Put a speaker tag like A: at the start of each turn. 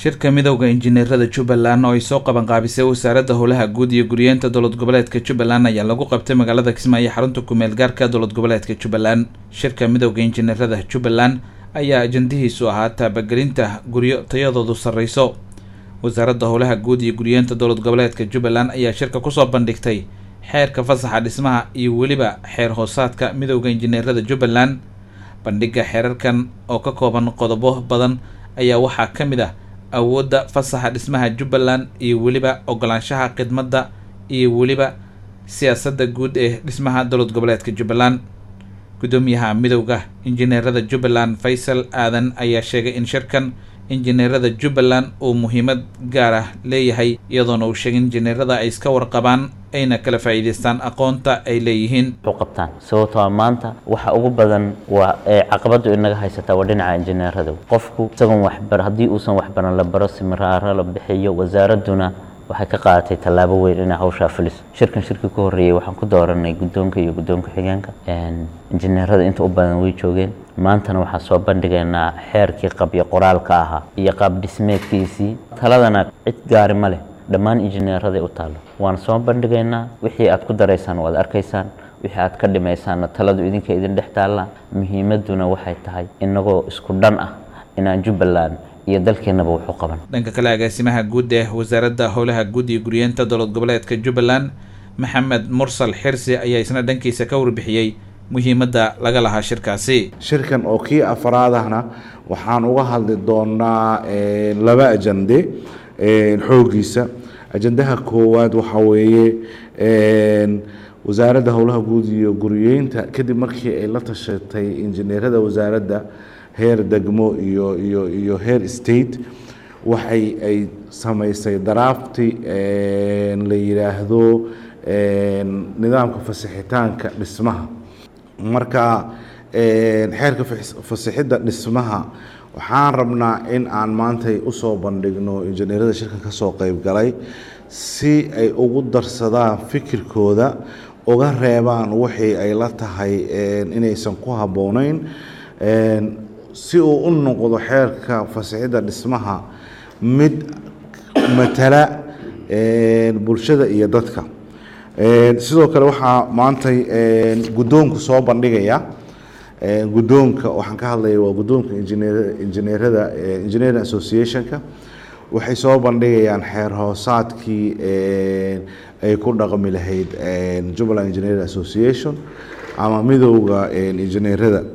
A: shirka midowda injineerada jubbaland oo ay soo qabanqaabisay wasaaradda howlaha guud iyo guriyeenta dowlad goboleedka jubbaland ayaa lagu qabtay magaalada kismaayo xarunta kumeel gaarka dowlad goboleedka jubbaland shirka midowda injineerada jubbaland ayaa ajandihiisu ahaa taabagelinta guryo tayadoodu sarreyso wasaaradda howlaha guud iyo guriyeenta dowlad goboleedka jubbaland ayaa shirka kusoo bandhigtay xeerka fasaxa dhismaha iyo weliba xeer hoosaadka midowda injineerada jubbaland bandhigga xeerarkan oo ka kooban qodobo badan ayaa waxaa ka mid ah awoodda fasaxa dhismaha jubbaland iyo weliba ogolaanshaha khidmadda iyo weliba siyaasadda guud ee dhismaha dowlad goboleedka jubbaland guddoomiyaha midowda injineerada jubbaland faysal aadan ayaa sheegay in shirkan injineerada jubbaland uu muhiimad gaar ah leeyahay iyadoona uu sheegay injineerada ay iska warqabaan ayna kala faa'iidaystaan aqoonta ay leeyihiin
B: wuxuu qabtaan sababtoo ah maanta waxa ugu badan waa ee caqabadu inaga haysataa waa dhinaca injineerada qofku isagoon waxbar haddii uusan waxbaran la baro simiraaro la bixiyo wasaaradduna waxay ka qaadatay tallaabo weyn inay hawshaa fuliso shirkan shirkii ku horreeyey waxaan ku dooranay guddoonka iyo guddoonka xigeenka injineerada inta u badan way joogeen maantana waxaan soo bandhigaynaa xeerkii qabyo qoraalka ahaa iyo qaab dhismeedkiisii taladana cid gaari ma leh dhammaan injineeraday u taallo waan soo bandhigaynaa wixii aad ku daraysaan waad arkaysaan wixii aad ka dhimaysaanna taladu idinka idin dhex taalla muhiimadduna waxay tahay inagoo isku dhan ah inaan jubbaland iyo dalkeennaba wuxu qaban
A: dhanka kale agaasimaha guud ee wasaaradda howlaha guud iyo guriyeenta dowlad goboleedka jubbaland maxamed mursal xirsi ayaa isna dhankiisa ka warbixiyey muhiimadda laga lahaa shirkaasi
C: shirkan oo kii afraadahna waxaan uga hadli doonaa laba ajande xooggiisa ajandaha koowaad waxaa weeye wasaaradda howlaha guud iyo guriyeynta kadib markii ay la tashatay injineerada wasaaradda heer degmo iyo iyo iyo heer state waxay ay samaysay daraafti la yidhaahdo nidaamka fasixitaanka dhismaha marka xeerka fasixidda dhismaha waxaan rabnaa in aan maantay usoo bandhigno injineerada shirkan ka soo qeyb galay si ay ugu darsadaan fikirkooda uga reebaan wixii ay la tahay inaysan ku habboonayn si uu u noqdo xeerka fasixidda dhismaha mid matala bulshada iyo dadka sidoo kale waxaa maantay guddoonku soo bandhigaya guddoonka waxaan ka hadlaya waa guddoonka injineer injineerada engineering associationka waxay soo bandhigayaan xeer hoosaadkii ay ku dhaqmi lahayd jubbaland engineering association ama midowda injineerada